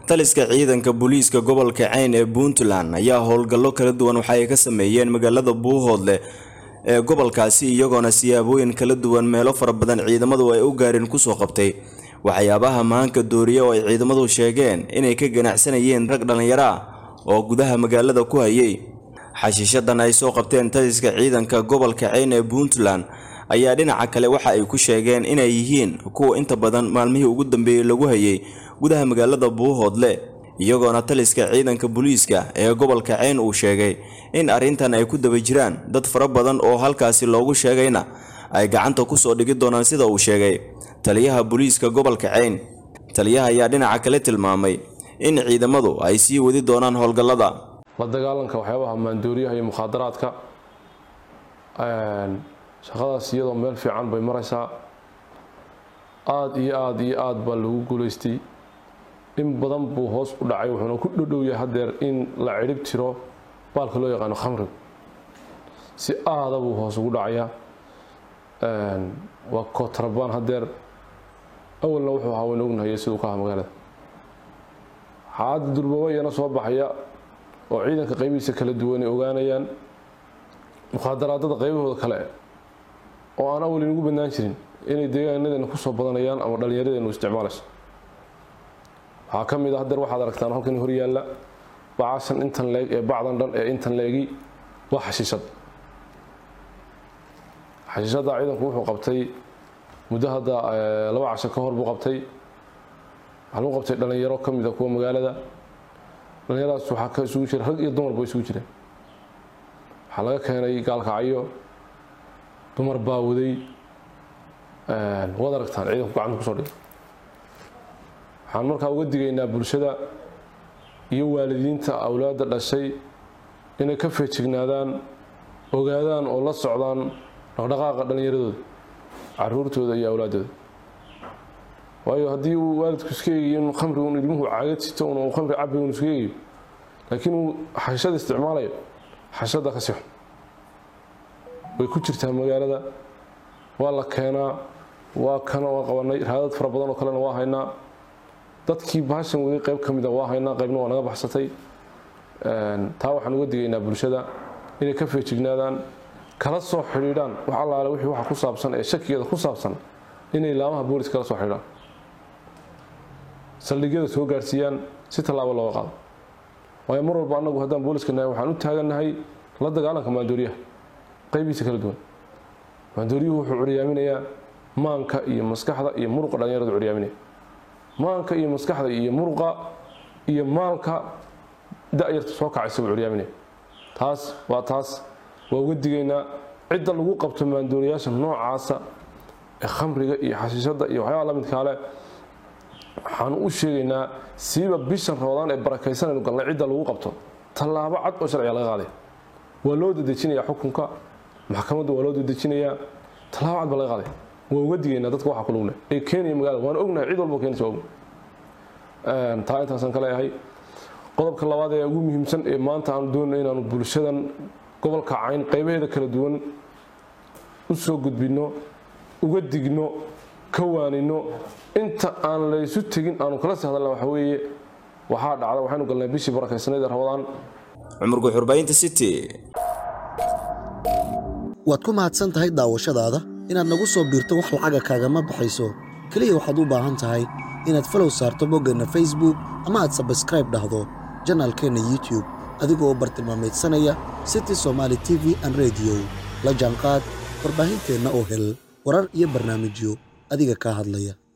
taliska ciidanka booliiska gobolka cayn ee puntland ayaa howlgallo kala duwan waxa ay ka sameeyeen magaalada buuhoodle ee gobolkaasi iyagoona siyaabooyin kala duwan meelo fara badan ciidamadu ay u gaareen kusoo qabtay waxyaabaha maanka dooriya oo ay ciidamadu sheegeen inay ka ganacsanayeen rag dhallinyaro ah oo gudaha magaalada ku hayay xashiishadan ay soo qabteen taliska ciidanka gobolka cayn ee puntland ayaa dhinaca kale waxa ay ku sheegeen inay yihiin kuwa inta badan maalmihii ugu dambeeyey lagu hayay gudaha magaalada buuhoodle iyagoona taliska ciidanka booliiska ee gobolka cayn uu sheegay in arrintan ay ku daba jiraan dad fara badan oo halkaasi loogu sheegayna ay gacanta kusoo dhigi doonaan sida uu sheegay taliyaha booliiska gobolka cayn taliyaha ayaa dhinaca kale tilmaamay in ciidamadu ay sii wadi doonaan howlgallada la dagaalanka waxyaabaha maandooriyaha iyo mukhaadaraadka shaqadaas iyadoo meel fiican bay maraysaa aada iyo aada iyo aada baa lagu guulaystay in badan buu hoos u dhacay wuxuuna ku dhodhow yahay haddeer in la cidhib tiro baalka loo yaqaano khamriga si aada buu hoos ugu dhacayaa waa kootarabaan haddeer awalna wuxuu ahaa waynu ognahayay siduu ka aha magaalada xaadda durbaba iyana soo baxaya oo ciidanka qaybihiisa kala duwan ay ogaanayaan mukhaadaraadada qaybahooda kale oo aan awal inugu badnaan jirin inay deegaanadeena kusoo badanayaan ama dhallinyaradeenu isticmaalayso waxaa ka mid a haddeer waxaad aragtaan halkan hor yaalla bacashan intan leeg ee bacdan dhan ee intan leegi waa xashiishad xashiishadda ciidanku wuxuu qabtay muddo hadda laba casho ka hor buu qabtay waxaa lagu qabtay dhallinyaro ka mid a kuwa magaalada dhallinyaradaas waxaa ka isugu jira rag iyo dumarba isugu jireen waxaa laga keenay gaalkacyo dumar baa waday waad aragtaan ciidanku gacanta kusoo dhigay waxaan markaa uga digaynaa bulshada iyo waalidiinta awlaadda dhashay inay ka feejignaadaan ogaadaan oo la socdaan dhaqdhaqaaqa dhallinyaradooda caruurtooda iyo awlaaddooda waayo haddii uu waalidku iska eegayo in khamri un ilmuhu caagad sito un uu khamri cabi un iska eegayo laakiin uu xashada isticmaalayo xashada ka sixo way ku jirtaa magaalada waa la keenaa waa kana waa qabanay raadad fara badan oo kalena waa haynaa dadkii bahashan waday qayb ka mida waa haynaa qaybna waa naga baxsatay taa waxaan uga digaynaa bulshada inay ka feejignaadaan kala soo xidhiidhaan wax allaale wixii waxa ku saabsan ee shakigeeda ku saabsan inay laamaha booliska kala soo xidhiidhaan saldhigyada soo gaarsiiyaan si tallaabo looga qaado waayo mar walba annagu haddaan booliska nahay waxaan u taagannahay la dagaalanka maandooriyaha qaybihiisa kala duwan maandooriyuhu wuxuu curyaaminayaa maanka iyo maskaxda iyo muruqa dhallinyaradu curyaaminaya maanka iyo maskaxda iyo muruqa iyo maalka da-yarta soo kacaysa buu curyaaminaya taas waa taas waa uga digaynaa cidda lagu qabto maandooriyaasha noocaasa ee khamriga iyo xashiishadda iyo waxyaaba la midkaale waxaanu u sheegaynaa siiba bishan roodaan ee barakaysanaynu galnay cidda lagu qabto tallaabo cad oo sharciga laga qaaday waa loo dadejinayaa xukunka maxkamadda waa loo dadejinayaa tallaabo cad baa laga qaaday waa uga digaynaa dadka waxaa ku lugle ee keenaya magaalada waan ognahay cid walba keenaysa waa ognahay taa intaasaan ka leeyahay qodobka labaad ee ugu muhiimsan ee maanta aanu doonayno inaanu bulshadan gobolka cayn qaybaheeda kala duwan u soo gudbinno uga digno ka waanino inta aan laysu tegin aanu kala sii hadalna waxa weeye waxaa dhacda waxaynu galnay bishii barakaysanayd ee rabadaan cumar guxurbaynta city waad ku mahadsan tahay daawashadaada inaad nagu soo biirto wax lacaga kaagama baxayso keliya waxaad u baahan tahay inaad falow saarto boggeenna facebook ama aad sabskraib dhahdo janaalkeenna youtube adigoo bartilmaameedsanaya city somaali t v an rediyo la jaanqaad warbaahinteenna oo hel warar iyo barnaamijyo adiga kaa hadlaya